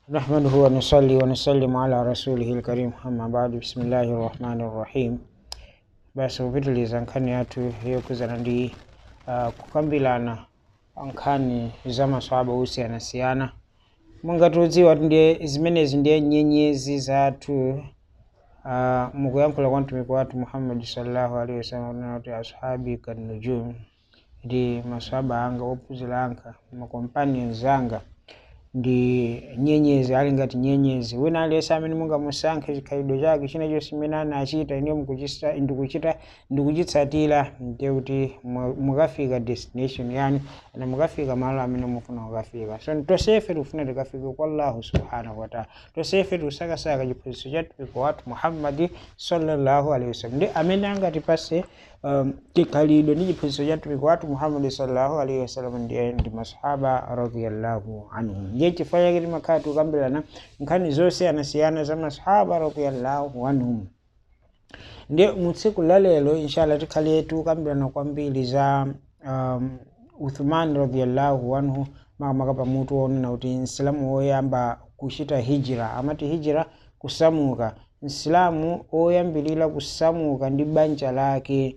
نحمده ونصلي ونسلم على رسوله الكريم أما بعد بسم الله الرحمن الرحيم basi kupitiliza nkhani yathu yokuzana ndi uh, kukambirana nkhani za maswahaba osiyanasiyana mungatiudziwa kuti ndiye zimenezi ndiye nyenyezi zathu uh, mukuyankhula kwa mtumiki wathu muhammadi sallallahu alaihi wasallam kunena kuti ashabi kannujum ndi maswahaba anga ophunzira anga macompanions anga ndi nyenyezi ali ngati nyenyezi wina aliyense amene mungamusankhe chikhalidwe chake china chonse chimene anachita ine mukuchita ndikuchita ndikuchitsatira ndiye kuti mu- mukafika destination yani na mukafika malo amene mufuna kukafika so tonsefe tikufuna tikafike kwa allahu subhanahu wataala tonsefe tikusakasaka chiphunzitso cha mtumiki wathu muhammadi sallallahu alaihi wasallam ndi amene angatipase um, chikhalidwe ndi chiphunzitso cha mtumiki wathu muhammadi sallallahu alaihi wasallam ndiye ndi masahaba radiyallahu anhum ndiye chifukwa chake timakhala tikukambirana nkhani zosiyanasiyana za masahaba radiyallahu anhum ndiye mutsiku la lero inshallah tikhale tikukambirana kwambiri za um, uthman radiyallahu anhu makamaka pamutu wonena kuti msilamu woyamba kuchita hijira amati hijira kusamuka msilamu oyambirira kusamuka ndi banja lake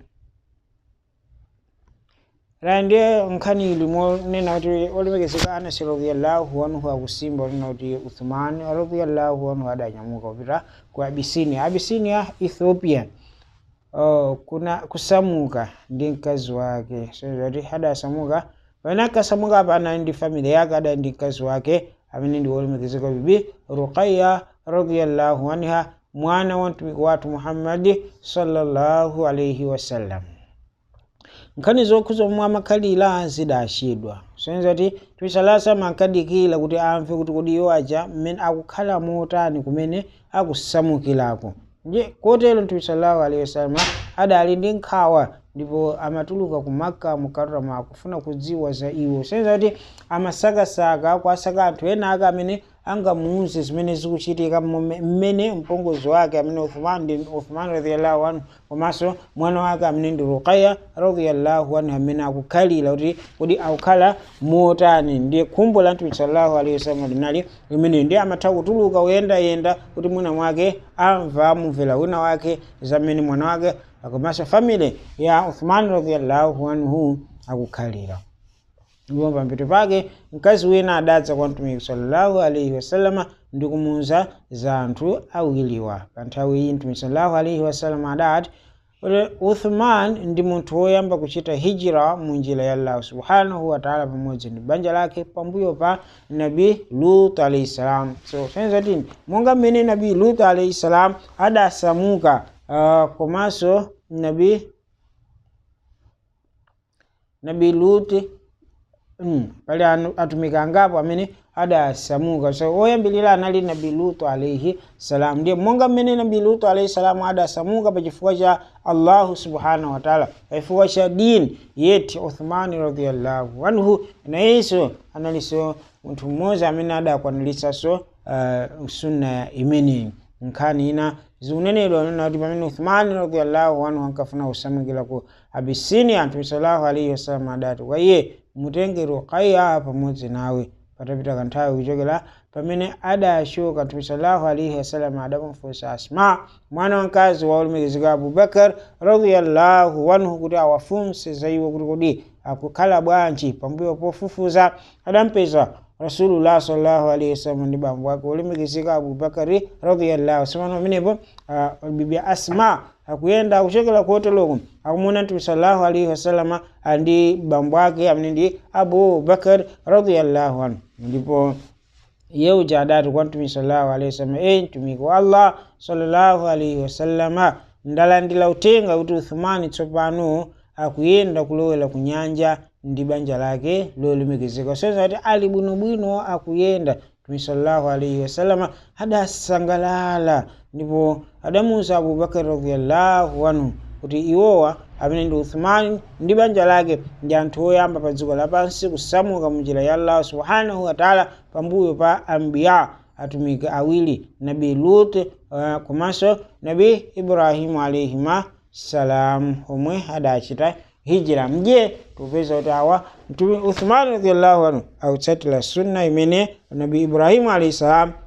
la ndiye nkhani ili monena kuti olemekezeka anasi radiyallahu anhu akusimba onena kuti uthman radiyallahu anhu adanyamuka kupita ku abisinia abisinia ethiopia oh, kuna kusamuka ndi mkazi wake so kuti adasamuka pamene akasamuka apa anali ndi family yake adali ndi mkazi wake amene ndi wolemekezeka bibi ruqaya radiyallahu anha mwana wa mtumiki wathu muhammadi sallallahu alaihi wasallam nkhani zokhuza omwe amakhalira zidachedwa soneza kuti tisalasa mankadikira kuti amve kuti kodi iwo aja mmene akukhala motani kumene akusamukirako nje kotero mtume sallallahu alaihi wasallam adali ndi nkhawa ndipo amatuluka ku maka mukarama akufuna kudziwa za iwo soneza kuti amasakasaka kwasaka anthu ena ake amene angamuuze zimene zikuchitika mmome- mmene mpongozi wake amene uthman ndi uthman radiyallahu anhu komanso mwana wake amene ndi ruqaya radiyallahu anhu amene akukhalira kuti kuti akukhala motani ndiye khumbo la mtume sallallahu alaihi wasallam linali limene ndiye amatha kutuluka kuyendayenda kuti mwina mwake amva amumvera wina wake zamene mwana wake komanso family ya uthman radiyallahu anhu akukhalira ndipo pampeto pake mkazi wina adadza kwa mtumiki sallallahu alaihi wasallama ndi kumuwuza za anthu awiriwa pa nthawi iyi mtumiki sallallahu alaihi wasallama adati kuti uthman ndi munthu woyamba kuchita hijira mu njira ya allahu subhanahu wataala pamodzi ndi banja lake pambuyo pa nabi lut alaihi salam so senza tini monga mmene nabi lut alaihi salam adasamuka uh, komanso nabi nabi lut Mm, pali anu- atumiki angapo amene adasamuka so oyambirira anali nabi lutu alaihi salam ndiye monga mmene nabi lutu alaihi salam adasamuka pa chifukwa cha allahu subhanahu wataala pa chifukwa cha dini yeti uthmani radiallahu anhu nayenso analinso munthu mmodzi amene adakwaniritsanso uh, sunna imeneyi nkhani ina zikunenedwa nena kuti pamene uthmani radiallahu anhu ankafuna kusamukira ku abisinia mtume sallallahu alaihi wasallam adati kwa iye mutenge ruqaya pamodzi nawe patapita kanthawi kuchokera pamene adashuka mtume sallallahu alaihi wasallam adamufunsa asma mwana wamkazi wa olemekezeka abubakar radiyallahu anhu kuti awafunse za iwo kuti kodi akukhala bwanji pambuyo pofufuza adampeza rasulullah sallallahu alaihi wasallam ndi bambo wake olemekezeka abubakari radiyallahu samano pamenepo uh, bibi asma akuyenda akuchokera kuhoteloko akumuna mtume sallallahu alaihi wasallama ndi bambo wake amene ndi abu bakar radiyallahu anhu ndipo iye uja adati kwa mtume sallallahu alaihi wasallam e mtumiki wa allah sallallahu alaihi wasallama ndalandira utenga kuti uthumani tsopano akuyenda kulowera ku nyanja ndi banja lake lolemekezeka soza kuti ali bwinobwino akuyenda mtume sallallahu alaihi wasallama adasangalala ndipo adamuwuza abubakar radiyallahu anhu kuti iwowa amene ndi uthmani ndi banja lake ndi anthu oyamba pa dziko lapansi kusamuka munjira ya allah subhanahu wataala pambuyo pa ambiya atumiki awiri nabi lut uh, komanso nabi ibrahimu alaihima salam omwe adachita hijira mje tupeza kuti awa mtume uthmani radiallahu anhu akutsatira sunna imene nabi ibrahimu alaihi salam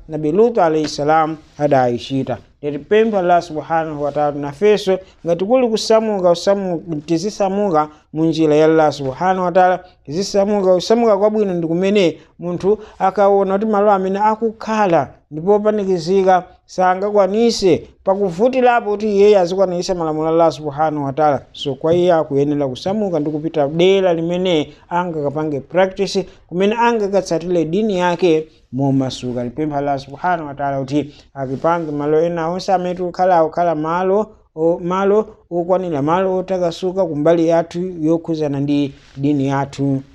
nabi lutu alaihi salam adayishita tipempha allah subhanahu wataala nafeso ngati kuli kusamuka usamu tizisamuka munjira ya allah subhanahu wataala tizisamuka kusamuka kwabwino ndi kumene munthu akaona kuti malo amene akukhala ndipo panikizika sangakwanise pakuvutirapo kuti iyeyo azikwanisa malamulo allah subhanahu wataala so kwa iye akuyenera kusamuka ndi kupita dera limene angakapange practice kumene angakatsatire dini yake momasuka lipempha allah subhanahu wataala kuti akipange malo ena onse amene tikukhala akukhala malo o, malo okwanira malo otakasuka kumbali yathu yokhuzana ndi dini yathu